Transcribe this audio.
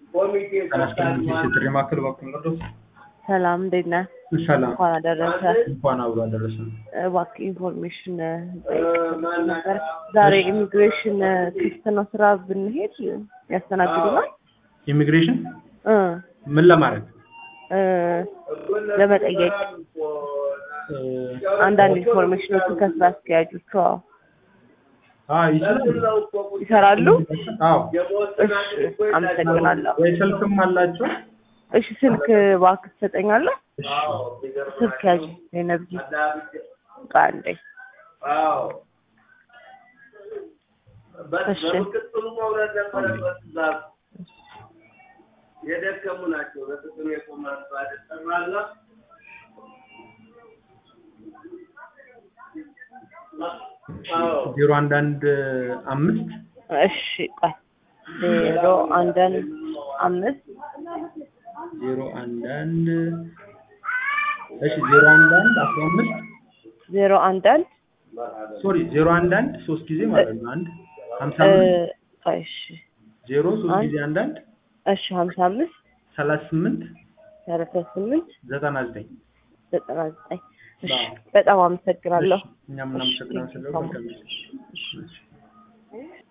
ተመስገን ጥሪ ማዕከል በኩል ነው። ሰላም እንዴት ነህ? ሰላም እንኳን አደረሰ። እንኳን አብሮ አደረሰን። እባክህ ኢንፎርሜሽን ጠይቅ ነበር። ዛሬ ኢሚግሬሽን ክፍት ነው፣ ስራ ብንሄድ ያስተናግዱናል? ኢሚግሬሽን እ ምን ለማድረግ እ ለመጠየቅ እ፣ አንዳንድ ኢንፎርሜሽኖችን ከስራ አስኪያጆቹ አዎ፣ አ ይችላል። ይሰራሉ። አዎ እሺ፣ አመሰግናለሁ። ወይ ስልክም አላቸው። እሺ፣ ስልክ እባክህ ትሰጠኛለህ? እሺ ስልክ ያዥ ነብይ ቃንዴ እሺ የደከሙ ናቸው። በጥቅም የቆማሉ አደጠራላ ዜሮ አንድ አንድ አምስት እሺ ቆይ ዜሮ አንዳንድ አምስት ዜሮ አንድ አንድ እሺ ዜሮ አንድ አንድ አስራ አምስት ዜሮ አንዳንድ ሶሪ ዜሮ አንድ አንድ ሶስት ጊዜ ማለት ነው። አንድ ሀምሳ እ አምስት ቆይ እሺ ዜሮ ሶስት አንድ ጊዜ አንድ አንድ እሺ ሀምሳ አምስት ሰላሳ ስምንት ሰላሳ ስምንት ዘጠና ዘጠኝ ዘጠና ዘጠኝ እሺ በጣም አመሰግናለሁ። እኛም እናመሰግናለን። እሺ፣ ስለሆነ